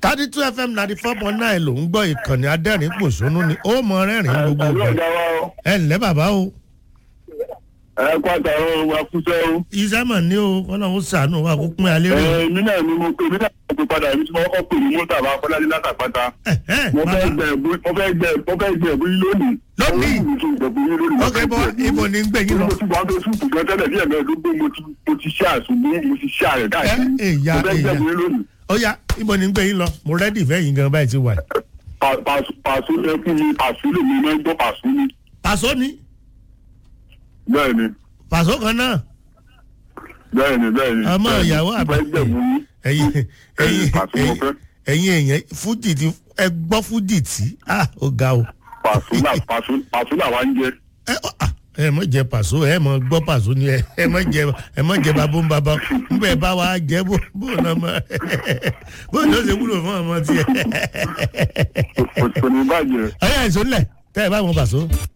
thirty two fm ninety four point nine ló ń gbọ́ ìkànnì adẹ́rìn pòṣónú ni ó mọ rẹ́rìn gbogbo Pẹ̀lú ìgbà ọ̀gá wa o. ẹ ǹlẹ́ bàbá o Ẹ kó àtàrà wa kúṣẹ́ o. iṣẹ́ mọ̀ ní o ọlọ́run sànù wa kó pín alẹ́ rẹ̀ Ẹ mi náà ni mo pe mi náà mo pe padà èmi tí mo kọ́kọ́ pè ní mọ́tà bá Fọlájú látàpátá. Mo fẹ́ gbẹ ẹ̀bú mo fẹ́ gbẹ mo fẹ́ gbẹ ẹ̀bú yín lónìí. Lónìí? Mo ti gbẹ̀bú yín lónìí. ok bọ́ ibo ni ń gbé yín lọ Mo ti wà tó súùpù gan tẹ́lẹ̀ bí ẹ̀mẹ́ẹ̀dógún mo ti mo ti ṣe àṣùgbọ́n mo ti ṣe àrẹ̀ káàkiri. Ẹ, èyà, Mo fẹ́ èyà. gbẹ̀bú yín lónìí. ó yá ibo ni ń gbé yín lọ mo rẹ́dì fẹ́ yín gan báyìí ti wà Pa- Pàṣù pàṣù ẹkún mi pàṣù lèmi máa ń gbọ́ pàṣù ni. pàṣọ ni Bẹ́ẹ̀ ni pàṣọ kan náà bẹ́ẹ̀ ni bẹ́ẹ̀ ni. ọmọ bẹ́ẹ̀ ni. ìyàwó Mo àbá fẹ́ gbẹ̀bú yín. ẹ̀yin ẹ̀yin Pàṣù mo fẹ́. ẹ̀yin èèyàn fújì ti ẹ gbọ́ fújì tí ah ó ga o Pàṣù là pàṣù pàṣù làwa ń jẹ. ẹ ọ, ah, ẹ mọ jẹ pàṣọ ẹ mọ gbọ́ pàṣọ ni ẹ ẹ mọ jẹ ẹ mọ jẹ babó ń babá nbẹ bá wa jẹ bó bó náà mọ bó ní ó ṣe wúlò fún ọmọ tiẹ Kò kò ní bàjẹ́. ọyá ìṣó ńlẹ tẹ ẹ bá wọn pàṣọ.